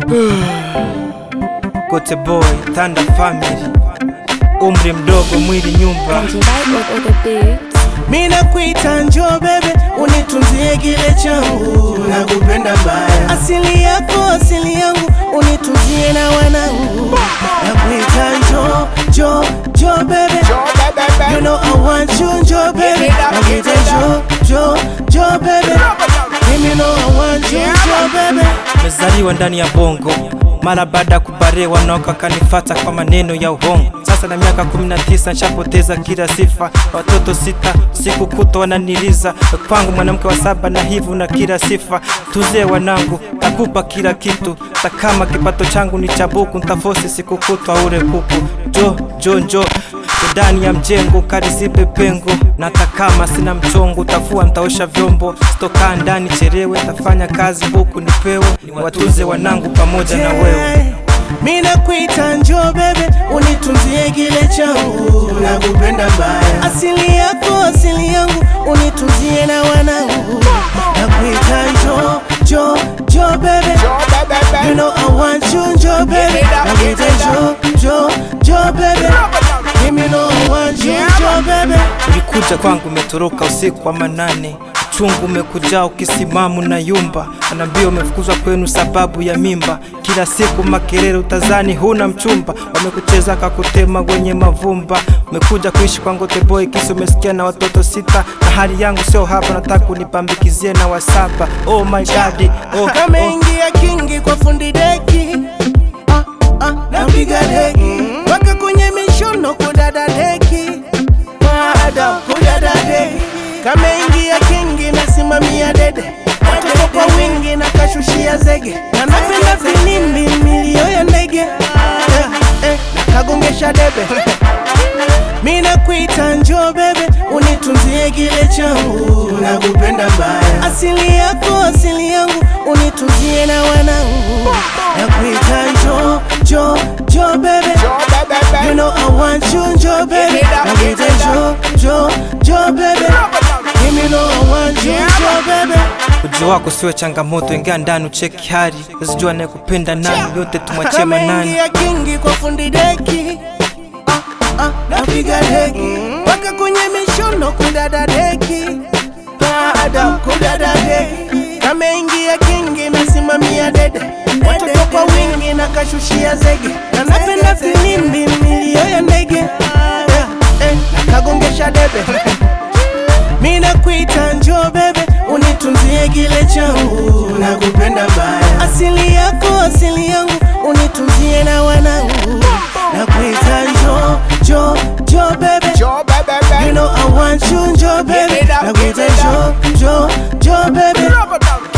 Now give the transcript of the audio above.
Gote boy, Thunder family, umri mdogo, mwili nyumba. Mina kuita njoo bebe, unitunzie kile changu, nakupenda mbaya. Asili yako asili yangu, unitunzie na wanangu. Nakuita njoo njoo njoo bebe, you know I want you njoo bebe. Nakuita njoo njoo njoo bebe, mimi know I want you njoo bebe. Mezaliwa ndani ya bongo mara baada ya kubarewa naoka kanifata kwa maneno ya uhongo. Sasa na miaka 19 nshapoteza kila sifa, watoto sita siku kutwa wananiliza kwangu, mwanamke wa saba na hivyo na kila sifa. Tuzie wanangu, takupa kila kitu, hata kama kipato changu ni cha buku, ntafosi siku kutwa ule kuku. Jo jo njo ndani ya mjengo karizibe pengo, na hata kama sina mchongo, tafua ntaosha vyombo, sitokaa ndani cherewe, tafanya kazi buku nipewe, watuze wanangu pamoja na wewe. Mina kuita njoo bebe, unitunzie kile changu, nakupenda mbaya. Asili yako asili yangu, unitunzie na wanangu. Nakuita njoo njoo njoo bebe, you know I want you njoo bebe. Nakuita njoo njoo njoo bebe, mimi know I want you njoo bebe. Ulikuja kwangu umetoroka usiku wa manane, uchungu umekuja ukisimamu na yumba, anaambia umefukuzwa kwenu sababu ya mimba. Kila siku makelele utazani huna mchumba, wamekucheza kakutema wenye mavumba. Umekuja kuishi kwangu teboy, kisi umesikia na watoto sita, na hali yangu sio hapa, nataka unipambikizie na wasaba. Oh my god, oh, oh. Kameingia kingi kwa fundi deki ah, ah, napiga deki mpaka kwenye mishono kudada deki Madam kudada deki Kameingia kingi nasimamia dede watoto kwa wingi na kashushia zege na napenda filimbi milio ya ndege eh, eh, nakagongesha debe Mina kuita njoo bebe, unitunzie kile changu, nakupenda mbaya. Asili yako asili yangu, unitunzie na wanangu. Nakuita njoo njoo njoo bebe, you know I want you njoo bebe. Nakuita njoo njoo njoo bebe, mimi know I want you njoo bebe. Ujo wako siwe changamoto, ingia ndani ucheki hali, usijua anayekupenda nani, yote tumwachie manani. Kameingia kingi kwa fundi deki ah, ah, napiga deki mpaka kwenye mishono kudada deki baada kudada deki kameingia kingi nasimamia dede watoto kwa wingi na kashushia zege na napenda filimbi milio ya ndege eh, eh, nakagongesha debe Mina kuita njoo bebe, unitunzie kile changu, nakupenda mbaya. Asili yako asili yangu, unitunzie na wanangu. Nakuita njoo njoo njoo bebe, you know I want you njoo bebe. Nakuita njoo njoo njoo bebe,